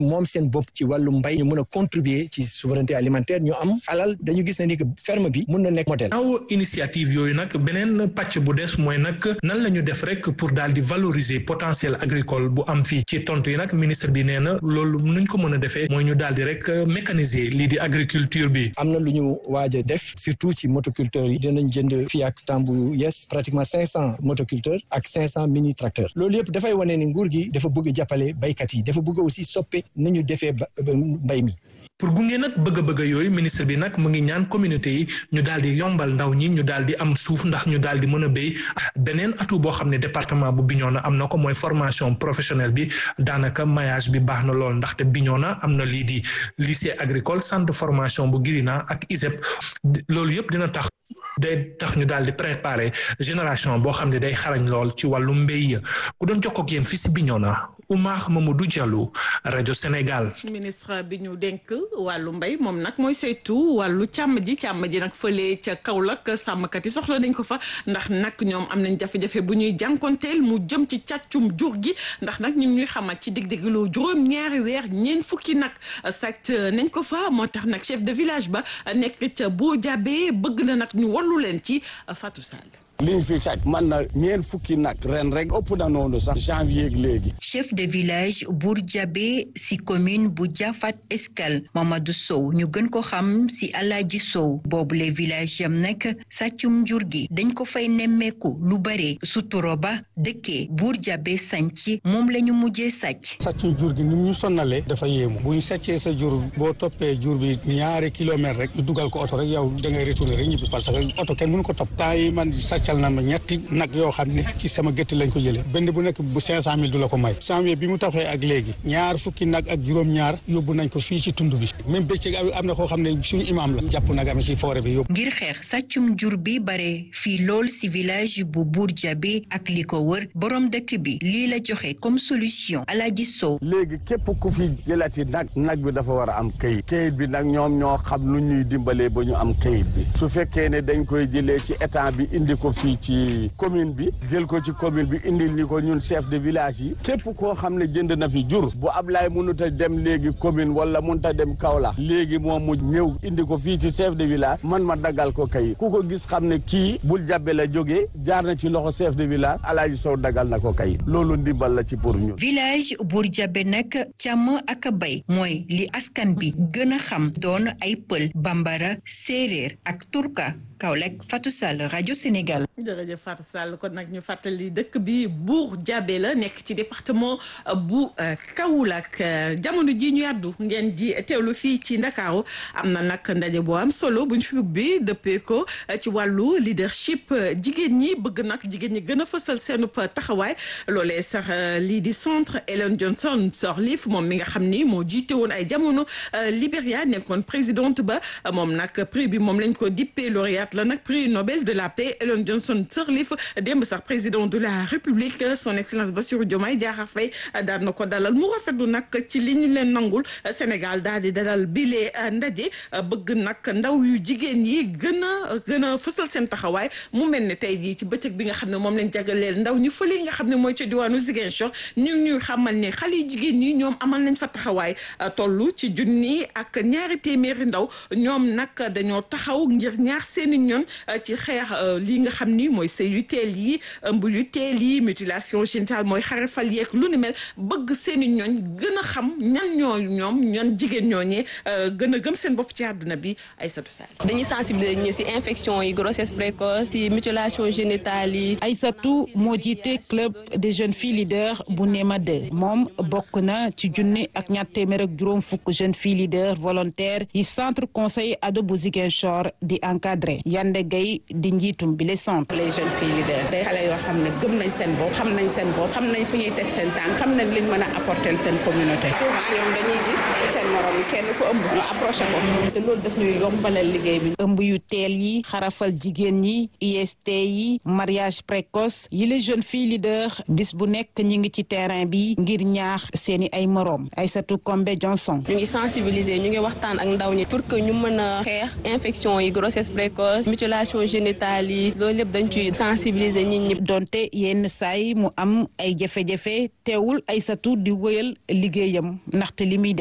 moom seen bopp ci wàllu mbay ñu mën a contribuer ci souveraineté alimentaire ñu am alal dañu gis ne ni que ferme bi mun na nekk modèle. aw initiative yooyu nag beneen pàcc bu des mooy nag nan la ñu def rek pour daal di valoriser potentiel agricole bu am fii ci tontu yi nag ministre bi nee na loolu nuñ ko mën a defee mooy ñu daal di rek mécaniser lii di agriculture bi. am na lu ñu waaj a def surtout ci motoculteurs yi dinañ jënd fii ak temps bu yes pratiquement cinq cent motoculteurs ak cinq cent mini tracteurs loolu yëpp dafay wane ni nguur gi dafa bëgg jàppale baykat yi dafa bëgg aussi soppe ni ñu defee mbay mi. pour gunge nag bëgg-bëgg yooyu ministre bi nag mu ngi ñaan communauté yi ñu daal di yombal ndaw ñi ñu daal di am suuf ndax ñu daal di mën a béy beneen atout boo xam ne département bu Bignona am na ko mooy formation professionnelle bi daanaka maillage bi baax na lool ndaxte Bignona am na lii di lycée agricole centre de formation bu Girina ak ISEP loolu yëpp dina tax day tax ñu daal di préparer génération boo xam ne day xarañ lool ci wàllu mbéy ku doon jokkoo ak yéen fii si Bignona Oumar Mamadou Diallo rajo Sénégal. ministre bi ñu dénk wàllu mbay moom nag mooy saytu wàllu càmm ji càmm ji nag fële ca Kaolack sàmmkat yi soxla nañ ko fa ndax nag ñoom am nañ jafe-jafe bu ñuy jànkonteel mu jëm ci càccum jur gi ndax nag ñu ngi ñuy xamal ci dig-dig loo juróom ñaari weer ñeent fukki nag sàcc nañ ko fa moo tax nag chef de village ba nekk ca boo jàbbee bëgg na nag ñu wallu leen ci Fatou Sall. liñ fi sàcc man na ñeent fukki nag ren rek ëpp na noonu sax janvier léegi. chef de village Bour Diabé si commune bu Diafat Escale Mamadou Sow ñu gën ko xam si Alaaji Sow boobu les villages yam nag sàccum jur gi dañ ko fay nemmeeku lu bare suturo ba dëkkee Bour Diabé sànc moom la ñu mujjee sàcc. sàccum jur gi ni ñu sonnalee dafa yéemu bu ñu sàccee sa jur boo toppee jur bi ñaari kilomètres rek ñu dugal ko oto rek yow da ngay retourner rek ñibbi parce que oto kenn mënu ko topp temps yi man sàccal na ma ñetti nag yoo xam ne ci sama gétt lañ ko jëlee benn bu nekk bu cinq cent mille du la ko may janvier bi mu taxee ak léegi ñaar fukki nag ak juróom-ñaar yóbbu nañ ko fii ci tund bi même bëccëg am na koo xam ne suñu imam la jàpp nag am ci forêt bi yóbbu ngir xeex sàccum jur bi bare fii lool si village bu Bour Diabé ak li ko wër borom dëkk bi lii la joxe comme solution Alaaji Sow léegi képp ku fi jëlati nag nag bi dafa war a am kayit kayit bi nag ñoom ñoo xam nu ñuy dimbalee ba ñu am kayit bi su fekkee ne dañ koy jëlee ci état bi indi ko fii ci commune bi jël ko ci commune bi indil ni ko ñun chef de village yi képp koo xam ne jënd na fi jur bu Ablaye mënut a dem léegi commune wala mënut a dem Kaolack léegi moom mu ñëw indi ko fii ci chef de village man ma daggal ko kayit ku ko gis xam ne kii bul jàbbe la jógee jaar na ci loxo chef de village Alaaji Sow daggal na ko kayit loolu ndimbal la ci pour ñun. village Bour Diabé nag càmm ak bay mooy li askan bi gën a xam doon ay pël bambara séeréer ak turka Kaolack Fatou Sall rajo Sénégal. jërëjëf Fatou Sall kon nag ñu fàttali dëkk bi Bour Diabé la nekk ci département bu Kaolack jamono ji ñu yàddu ngeen ji teewlu fii ci Ndakaaru am na nag ndaje boo am solo buñ fi ubbi dëppee ko ci wàllu leadership jigéen ñi bëgg nag jigéen ñi gën a fësal seenub taxawaay loolee sax lii di centre Ellen Johnson Sirleaf moom mi nga xam ni moo jiite woon ay jamono Libéria nekkoon présidente ba moom nag prix bi moom lañ ko dippee lauréate la nag prix Nobel de la paix Ellen Johnson Sirleaf démb sax président de la République son excellence Bassirou Diomaye Diakhar Faye daan na ko dalal mu rafetlu nag ci li ñu leen nangul Sénégal daal di dalal bile ndaje bëgg nag ndaw yu jigéen yi gën a gën a fësal seen taxawaay mu mel ne tey jii ci bëccëg bi nga xam ne moom lañ jagleel ndaw ñi fële nga xam ne mooy ci diwaanu Ziguinchor ñu ngi ñuy xamal ne xale yu jigéen ñi ñoom amal nañ fa taxawaay toll ci junni ak ñaari téeméeri ndaw ñoom nag dañoo taxaw ngir ñaar seeni ñoon ci xeex lii nga xam ni mooy sëy yu teel yi ëmb yu teel yi mutilation génitale mooy xarafal yeeg lu ni mel bëgg seeni ñooñ gën a xam ñan ñoo ñoom ñan jigéen ñooñee gën a gëm seen bopp ci àdduna bi Aïssatou Sall dañuy sensibiliser ñi ci infection yi grossesse précoce ci mutilation génitale yi Aïssatou moo jiite club des jeunes filles leaders bu Néma 2 moom bokk na ci junni ak ñaar téeméer ak juróom fukk jeunes filles leaders volontaires yi centre conseil ado bu Ziguinchor di encadré Yande Gueye di njiitum bi les centres les jeunes filles leaders day xale yoo xam ne gëm nañ seen bopp xam nañ seen bopp xam nañ fu ñuy teg seen tànk xam nañ liñ mën a apporter seen communauté souvent ñoom dañuy gis seen morom kenn ku ëmb ñu approché ko te loolu daf ñuy yombalal liggéey bi ëmb yu teel yi xarafal jigéen ñi IST yi mariage précoce yi les jeunes filles leaders bis bu nekk ñi ngi ci terrain bi ngir ñaax seeni ay moroom Aïssatou Kombe Johnson ñu ngi sensibiliser ñu ngi waxtaan ak ndaw ñi pour que ñu mën a xeex infection yi grossesse précoce précoce mutilation génitale yi loolu lépp dañ ciy sensibiliser nit ñi. donte yenn saa yi mu am ay jafe-jafe teewul Aysatu di wëyal liggéeyam ndaxte li muy